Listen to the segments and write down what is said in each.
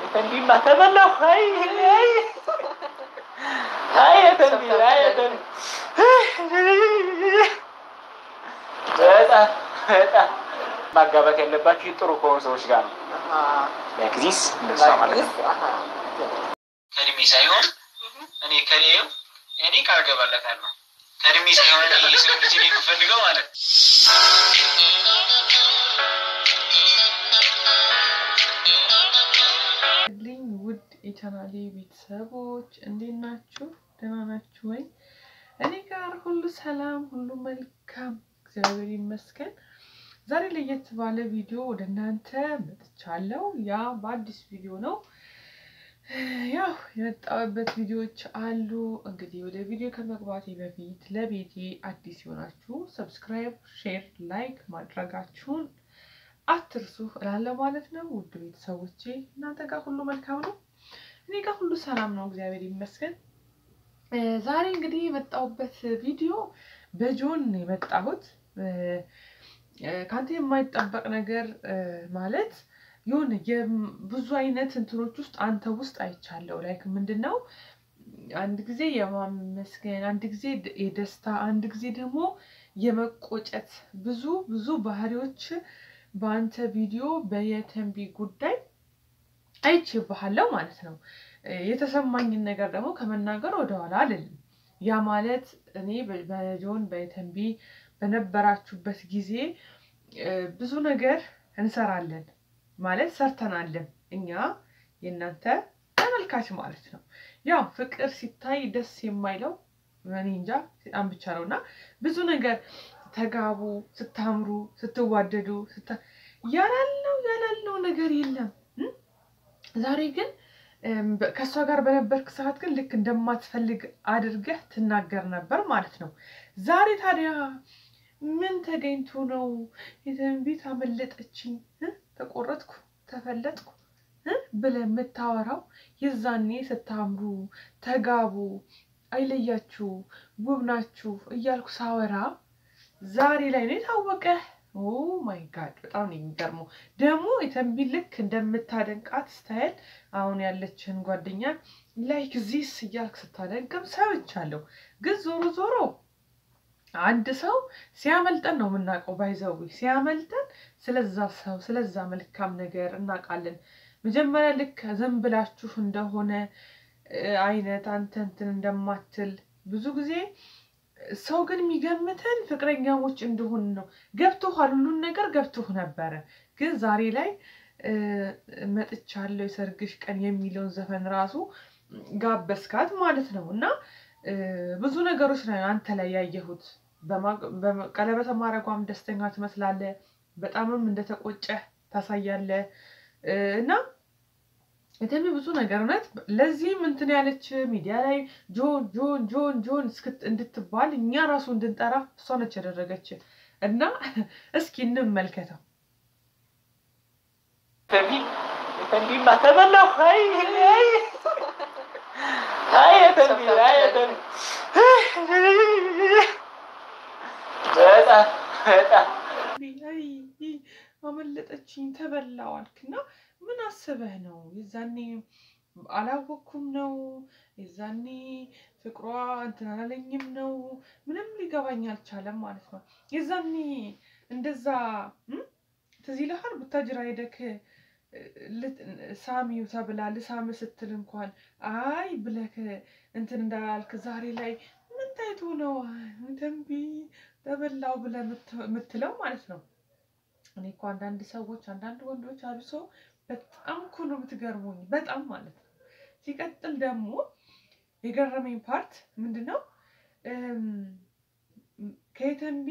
ተንቢማ ተበላሁ። አይ አይ አይ ተንቢ አይ ተንቢ በጣም በጣም ማጋባት ያለባችሁ ጥሩ ከሆኑ ሰዎች ጋር ነው። ለጊዜስ እንደሷ ማለት ነው። ከእድሜ ሳይሆን እኔ ከሌው እኔ ቃል ገባለታለሁ። ከእድሜ ሳይሆን እኔ የሰው ልጅ ነው የምፈልገው ማለት ነው። ልኝ ውድ የቻናሌ ቤተሰቦች እንዴት ናችሁ? ደህና ናችሁ ወይ? እኔ ጋር ሁሉ ሰላም፣ ሁሉ መልካም፣ እግዚአብሔር ይመስገን። ዛሬ ለየት ባለ ቪዲዮ ወደ እናንተ መጥቻለሁ። ያ በአዲስ ቪዲዮ ነው። ያው የመጣሁበት ቪዲዮዎች አሉ። እንግዲህ ወደ ቪዲዮ ከመግባቴ በፊት ለቤቴ አዲስ የሆናችሁ ሰብስክራይብ፣ ሼር፣ ላይክ ማድረጋችሁን አትርሱ እላለሁ ማለት ነው። ውድ ቤተሰቦቼ እናንተ ጋር ሁሉ መልካም ነው? እኔ ጋር ሁሉ ሰላም ነው፣ እግዚአብሔር ይመስገን። ዛሬ እንግዲህ የመጣሁበት ቪዲዮ በጆን ነው የመጣሁት። ከአንተ የማይጠበቅ ነገር ማለት የሆነ ብዙ አይነት እንትኖች ውስጥ አንተ ውስጥ አይቻለሁ። ላይክ ምንድን ነው አንድ ጊዜ የማመስገን፣ አንድ ጊዜ የደስታ፣ አንድ ጊዜ ደግሞ የመቆጨት ብዙ ብዙ ባህሪዎች በአንተ ቪዲዮ በየተንቢ ጉዳይ አይቼብሃለሁ ማለት ነው። የተሰማኝን ነገር ደግሞ ከመናገር ወደኋላ አልልም። ያ ማለት እኔ በጆን በየተንቢ በነበራችሁበት ጊዜ ብዙ ነገር እንሰራለን ማለት ሰርተናለን። እኛ የእናንተ ተመልካች ማለት ነው። ያው ፍቅር ሲታይ ደስ የማይለው እኔ እንጃ በጣም ብቻ ነው እና ብዙ ነገር ተጋቡ፣ ስታምሩ፣ ስትዋደዱ ያላለው ያላለው ነገር የለም። ዛሬ ግን ከእሷ ጋር በነበርክ ሰዓት ግን ልክ እንደማትፈልግ አድርገህ ትናገር ነበር ማለት ነው። ዛሬ ታዲያ ምን ተገኝቶ ነው የተንቢት አመለጠችኝ፣ ተቆረጥኩ፣ ተፈለጥኩ ብለህ የምታወራው? የዛኔ ስታምሩ፣ ተጋቡ፣ አይለያችሁ፣ ውብ ናችሁ እያልኩ ሳወራ ዛሬ ላይ ነው የታወቀ። ኦ ማይ ጋድ በጣም ነው የሚገርመው። ደግሞ የተንቢ ልክ እንደምታደንቃት ስታይል አሁን ያለችህን ጓደኛ ላይክ ዚስ እያልክ ስታደንቅም ሰምቻለሁ። ግን ዞሮ ዞሮ አንድ ሰው ሲያመልጠን ነው የምናውቀው። ባይዘዊ ሲያመልጠን ስለዛ ሰው ስለዛ መልካም ነገር እናውቃለን። መጀመሪያ ልክ ዝም ብላችሁ እንደሆነ አይነት አንተ እንትን እንደማትል ብዙ ጊዜ ሰው ግን የሚገምተን ፍቅረኛሞች እንደሆን ነው። ገብቶሃል፣ ሁሉን ነገር ገብቶህ ነበረ። ግን ዛሬ ላይ መጥቻለሁ የሰርግሽ ቀን የሚለውን ዘፈን ራሱ ጋበስካት ማለት ነው። እና ብዙ ነገሮች ነው አንተ ላይ ያየሁት። ቀለበት ማድረጓም ደስተኛ ትመስላለህ፣ በጣምም እንደተቆጨህ ታሳያለህ እና የተሚ ብዙ ነገር እውነት ለዚህም እንትን ያለች ሚዲያ ላይ ጆን ጆን ጆን ጆን እንድትባል እኛ ራሱ እንድንጠራ እሷ ነች ያደረገች እና እስኪ እንመልከተው። ተንቢማ ተበላሁ። አይ አይ አይ ተንቢ አይ ተንቢ በጣም በጣም አመለጠችኝ ተበላው አልክና ምን አስበህ ነው? የዛኔ አላወቅኩም ነው? የዛኔ ፍቅሯ እንትን አላለኝም ነው? ምንም ሊገባኝ አልቻለም ማለት ነው። የዛኔ እንደዛ ትዝ ይልሃል? ቡታጅራ ሄደክ ሳሚው ተብላ ልሳም ስትል እንኳን አይ ብለክ እንትን እንዳላልክ ዛሬ ላይ ምን ታይቶ ነው ተንቢ ተበላው ብለህ የምትለው ማለት ነው። እኔ እኮ አንዳንድ ሰዎች አንዳንድ ወንዶች አብሶ በጣም እኮ ነው የምትገርሙኝ፣ በጣም ማለት ነው። ሲቀጥል ደግሞ የገረመኝ ፓርት ምንድን ነው ከየተንቢ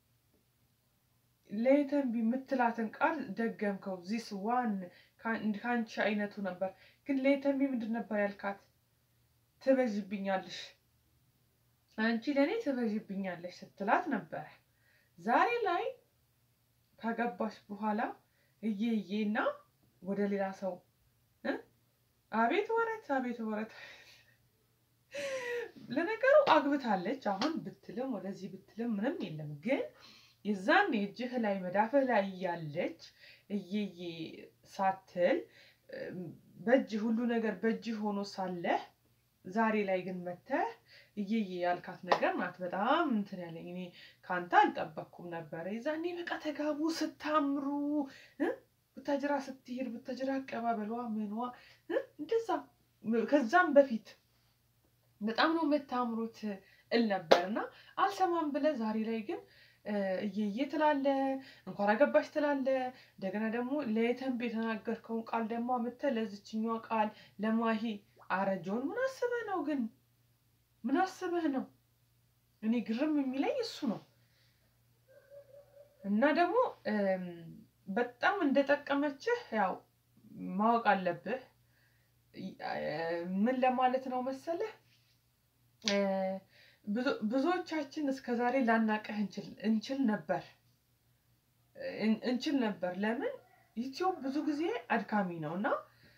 ለየተንቢ የምትላትን ቃል ደገምከው። ዚስ ዋን ከአንቺ አይነቱ ነበር። ግን ለየተንቢ ምንድን ነበር ያልካት? ትበዥብኛለሽ፣ አንቺ ለእኔ ትበዥብኛለሽ ስትላት ነበረ። ዛሬ ላይ ካገባሽ በኋላ እየዬና ወደ ሌላ ሰው አቤት ወረት አቤት ወረት። ለነገሩ አግብታለች። አሁን ብትልም ወደዚህ ብትልም ምንም የለም። ግን የዛን እጅህ ላይ መዳፍህ ላይ እያለች እየዬ ሳትል በእጅ ሁሉ ነገር በእጅ ሆኖ ሳለህ ዛሬ ላይ ግን መተህ እየየ ያልካት ነገር ናት በጣም እንትን ያለኝ። እኔ ከአንተ አልጠበቅኩም ነበረ። የዛኔ በቃ ተጋቡ ስታምሩ እ ቡታጅራ ስትሄድ ቡታጅራ አቀባበሏ ምኗ እ እንደዛ ከዛም በፊት በጣም ነው የምታምሩት እል ነበር እና አልሰማም ብለህ ዛሬ ላይ ግን እየየ ትላለ እንኳን አገባሽ ትላለ። እንደገና ደግሞ ለየተንብ የተናገርከውን ቃል ደግሞ አምጥተህ ለዝችኛዋ ቃል ለማሂ አረጆን ምን አስበህ ነው ግን? ምን አስበህ ነው? እኔ ግርም የሚለኝ እሱ ነው። እና ደግሞ በጣም እንደጠቀመችህ ያው ማወቅ አለብህ። ምን ለማለት ነው መሰለህ ብዙዎቻችን እስከ ዛሬ ላናቀህ እንችል ነበር እንችል ነበር። ለምን ዩቲዩብ ብዙ ጊዜ አድካሚ ነው እና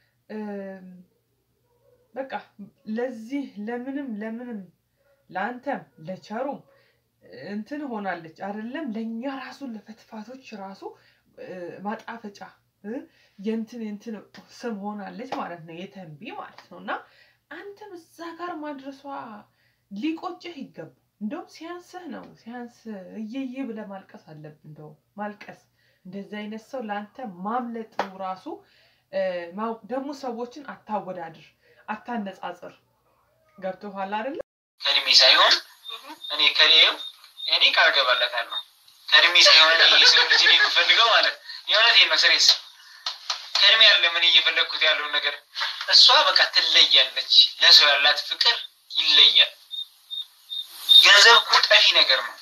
በቃ ለዚህ ለምንም ለምንም ለአንተም ለቸሩም እንትን ሆናለች አይደለም። ለእኛ ራሱ ለፈትፋቶች ራሱ ማጣፈጫ የእንትን እንትን ስም ሆናለች ማለት ነው፣ የተንቢ ማለት ነው። እና አንተም እዛ ጋር ማድረሷ ሊቆጭህ ይገባ። እንደውም ሲያንስህ ነው ሲያንስ እየዬ ብለህ ማልቀስ አለብህ። እንደውም ማልቀስ እንደዚህ አይነት ሰው ለአንተ ማምለጡ ራሱ ደግሞ ሰዎችን አታወዳድር፣ አታነጻጽር። ገብቶሃል አይደለ? ከእድሜ ሳይሆን እኔ ከሌው እኔ ቃል ገባለታለሁ። ከእድሜ ሳይሆን የሰው ልጅ የምፈልገው ማለት የእውነቴን ነው። ስሬስ ከእድሜ ያለ ምን እየፈለግኩት ያለውን ነገር እሷ በቃ ትለያለች። ለሰው ያላት ፍቅር ይለያል። ገንዘብ እኮ ጠፊ ነገር ነው።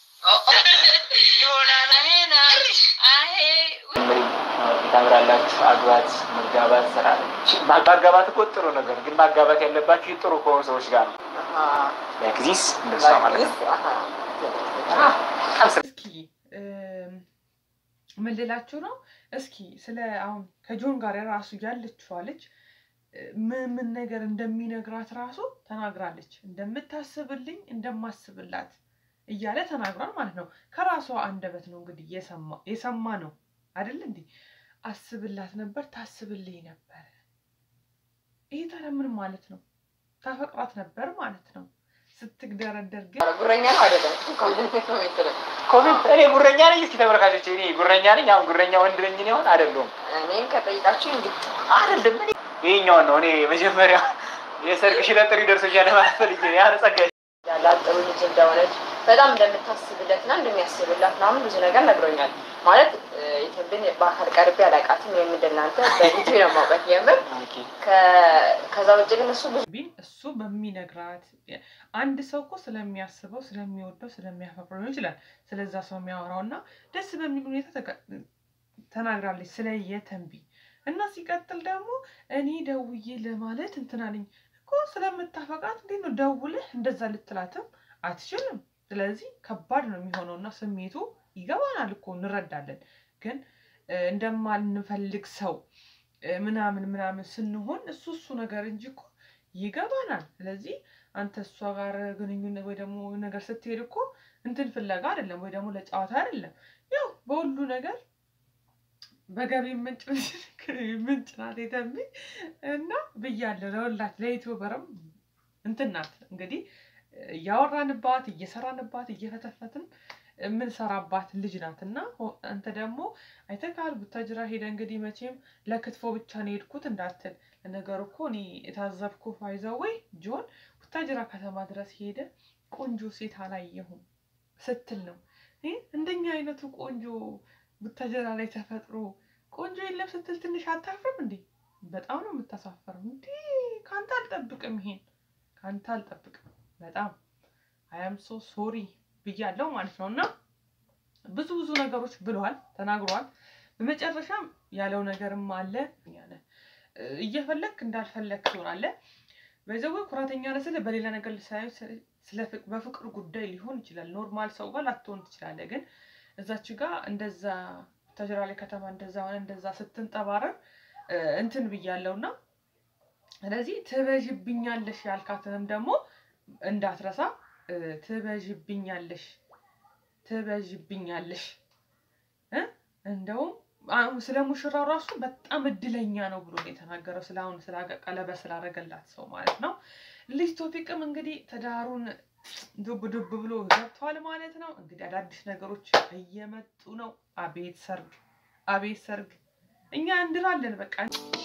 ታምራላችሁ። አግባት፣ መጋባት ስራ ማጋባት እኮ ጥሩ ነገር ግን ማጋባት ያለባችሁ ጥሩ ከሆኑ ሰዎች ጋር ነው። ጊዜስ እንደሷ ማለት ነው። እስኪ ምን ልላችሁ ነው? እስኪ ስለ አሁን ከጆን ጋር ራሱ ያለችዋ ልጅ ምን ምን ነገር እንደሚነግራት ራሱ ተናግራለች። እንደምታስብልኝ እንደማስብላት እያለ ተናግሯል ማለት ነው። ከራሷ አንደበት ነው እንግዲህ የሰማ ነው አይደል? እንዲህ አስብላት ነበር፣ ታስብልኝ ነበር። ይሄ ታዲያ ምን ማለት ነው? ታፈቅራት ነበር ማለት ነው። ስትግደረደር ግን ጉረኛ ነው አይደለም? ኮሜንት እኔ ጉረኛ ነኝ። እስኪ ተመልካቾች እኔ ጉረኛ ነኝ። አሁን ጉረኛ ወንድ ነኝ እኔ አሁን አይደለሁም። እኔን ከጠይቃችሁ እንግዲህ አይደለም እኔ ይሄኛውን ነው እኔ መጀመሪያ የሰርግ ሽለጥሪ ደርሶኛል ማለት ፈልጌ ያን ጸጋ ያላት ጥሩ ልጅ እንደሆነች በጣም እንደምታስብለት እና እንደሚያስብላት ምናምን ብዙ ነገር ነግሮኛል። ማለት ኢትዮጵያን በአካል ቀርቤ አላውቃትም። ወይም እንደናንተ በዩቲዩብ ነው የማውቃት የምር። ከዛ ውጭ ግን እሱ ብዙ ቢን እሱ በሚነግራት አንድ ሰው እኮ ስለሚያስበው ስለሚወደው ስለሚያፈቅረው ሊሆን ይችላል ስለዛ ሰው የሚያወራው እና ደስ በሚል ሁኔታ ተናግራለች ስለ የተንቢ እና ሲቀጥል ደግሞ እኔ ደውዬ ለማለት እንትን አለኝ እኮ ስለምታፈቃት እንዴት ነው ደውልህ እንደዛ ልትላትም አትችልም። ስለዚህ ከባድ ነው የሚሆነው እና ስሜቱ ይገባናል እኮ እንረዳለን። ግን እንደማንፈልግ ሰው ምናምን ምናምን ስንሆን እሱ እሱ ነገር እንጂ እኮ ይገባናል። ስለዚህ አንተ እሷ ጋር ግንኙነት ወይ ደግሞ ነገር ስትሄድ እኮ እንትን ፍለጋ አይደለም ወይ ደግሞ ለጨዋታ አይደለም። ያው በሁሉ ነገር በገቢ ምንጭ ምንጭ ናት የተንቢ እና ብያለሁ። ለሁላት ለዩቲዩበርም እንትን ናት እንግዲህ እያወራንባት እየሰራንባት እየፈተፈትን የምንሰራባት ልጅ ናት እና አንተ ደግሞ አይተካል ቡታጅራ ሄደ እንግዲህ መቼም ለክትፎ ብቻ ነው የሄድኩት እንዳትል። ለነገሩ እኮ እኔ የታዘብኩ ፋይዘው ወይ ጆን ቡታጅራ ከተማ ድረስ ሄደ ቆንጆ ሴት አላየሁም ስትል ነው። እንደኛ አይነቱ ቆንጆ ቡታጀራ ላይ ተፈጥሮ ቆንጆ የለም ስትል ትንሽ አታፍርም እንዴ? በጣም ነው የምታሳፈረው። እንዲ ከአንተ አልጠብቅም፣ ይሄን ከአንተ አልጠብቅም። በጣም አያም ሶ ሶሪ ብያለው ማለት ነው። እና ብዙ ብዙ ነገሮች ብሏል፣ ተናግሯል። በመጨረሻም ያለው ነገርም አለ ያለ እየፈለግክ እንዳልፈለግ ትሆናለህ። በዘው ኩራተኛ ነስል በሌላ ነገር ሳይሆን በፍቅር ጉዳይ ሊሆን ይችላል። ኖርማል ሰው ጋር ላትሆን ትችላለህ ግን እዛች ጋር እንደዛ ተጅራ ላይ ከተማ እንደዛ ሆነ እንደዛ ስትንጠባረር እንትን ብያለው እና ስለዚህ ትበዥብኛለሽ ያልካትንም ደግሞ እንዳትረሳ። ትበዥብኛለሽ ትበዥብኛለሽ እንደውም ስለ ሙሽራው ራሱ በጣም እድለኛ ነው ብሎ ነው የተናገረው። ስለ አሁን ቀለበት ስላደረገላት ሰው ማለት ነው። ልጅ ቶፊቅም እንግዲህ ትዳሩን ዱብ ዱብ ብሎ ገብቷል ማለት ነው። እንግዲህ አዳዲስ ነገሮች እየመጡ ነው። አቤት ሰርግ፣ አቤት ሰርግ! እኛ እንድራለን በቃ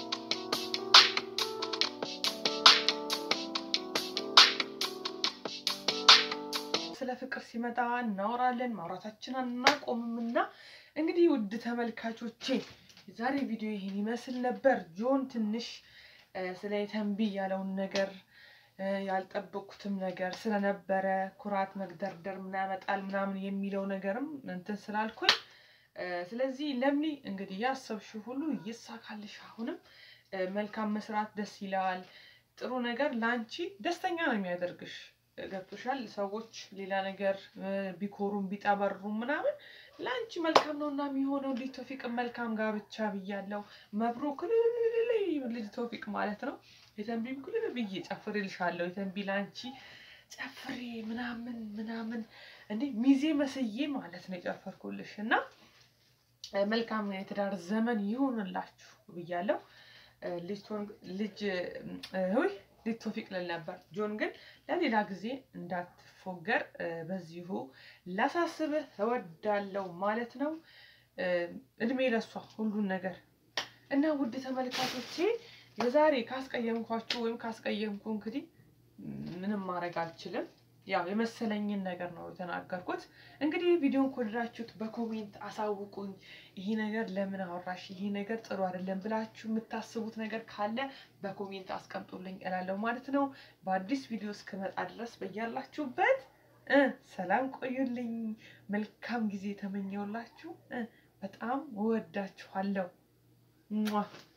ስለ ፍቅር ሲመጣ እናወራለን፣ ማውራታችን አናቆምም። እና እንግዲህ ውድ ተመልካቾቼ የዛሬ ቪዲዮ ይሄን ይመስል ነበር። ጆን ትንሽ ስለ የተንቢ ያለውን ነገር ያልጠበቅኩትም ነገር ስለነበረ ኩራት መግደርደር ምን ያመጣል ምናምን የሚለው ነገርም እንትን ስላልኩኝ፣ ስለዚህ ለምኒ እንግዲህ ያሰብሽው ሁሉ ይሳካልሽ። አሁንም መልካም መስራት ደስ ይላል። ጥሩ ነገር ለአንቺ ደስተኛ ነው የሚያደርግሽ። ገብቶሻል። ሰዎች ሌላ ነገር ቢኮሩም ቢጠበሩም ምናምን ለአንቺ መልካም ነው እና የሚሆነው። ልጅ ቶፊቅ መልካም ጋብቻ ብያለው። መብሩክ ልጅ ቶፊቅ ማለት ነው። የተንቢ ክልል ብዬ ጨፍሬልሻለሁ። የተንቢ ለአንቺ ጨፍሬ ምናምን ምናምን እንዴ ሚዜ መስዬ ማለት ነው የጨፈርኩልሽ እና መልካም የትዳር ዘመን ይሆንላችሁ ብያለው። ልጅ ውይ ልጅ ቶፊቅ ልል ነበር። ጆን ግን ለሌላ ጊዜ እንዳትፎገር በዚሁ ላሳስብህ እወዳለሁ ማለት ነው። እድሜ ለሷ ሁሉን ነገር እና ውድ ተመልካቾቼ የዛሬ ካስቀየምኳችሁ ወይም ካስቀየምኩ እንግዲህ ምንም ማድረግ አልችልም። ያው የመሰለኝን ነገር ነው የተናገርኩት። እንግዲህ ቪዲዮን ከወደዳችሁት በኮሜንት አሳውቁኝ። ይሄ ነገር ለምን አወራሽ፣ ይሄ ነገር ጥሩ አይደለም ብላችሁ የምታስቡት ነገር ካለ በኮሜንት አስቀምጡልኝ እላለሁ ማለት ነው። በአዲስ ቪዲዮ እስክመጣ ድረስ በያላችሁበት ሰላም ቆዩልኝ። መልካም ጊዜ ተመኘውላችሁ። በጣም እወዳችኋለሁ።